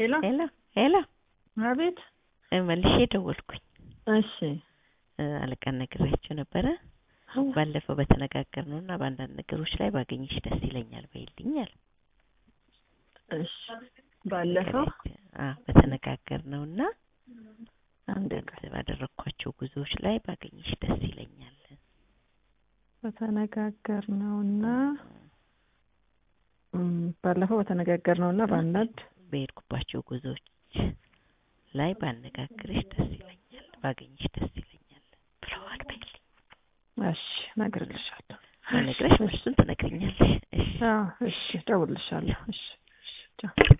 ሄሎ ሄሎ ሄሎ አቤት እ መልሼ ደወልኩኝ። እሺ እ አለቃን ነግሬያቸው ነበረ። ባለፈው በተነጋገርነው እና በአንዳንድ ነገሮች ላይ ባገኝሽ ደስ ይለኛል በይልኝ አለ። እሺ ባለፈው አ በተነጋገርነው እና አንድ አንዳንድ ባደረኳቸው ጉዞዎች ላይ ባገኝሽ ደስ ይለኛል። በተነጋገርነውና እም፣ ባለፈው በተነጋገርነውና በአንዳንድ በሄድኩባቸው ጉዞዎች ላይ ባነጋግርሽ ደስ ይለኛል፣ ባገኝሽ ደስ ይለኛል ብለዋል በይልኝ። እሺ እነግርልሻለሁ። ነግረሽ እሱን ትነግሪኛለሽ። እሺ አዎ እሺ እደውልልሻለሁ። እሺ እሺ ቻው።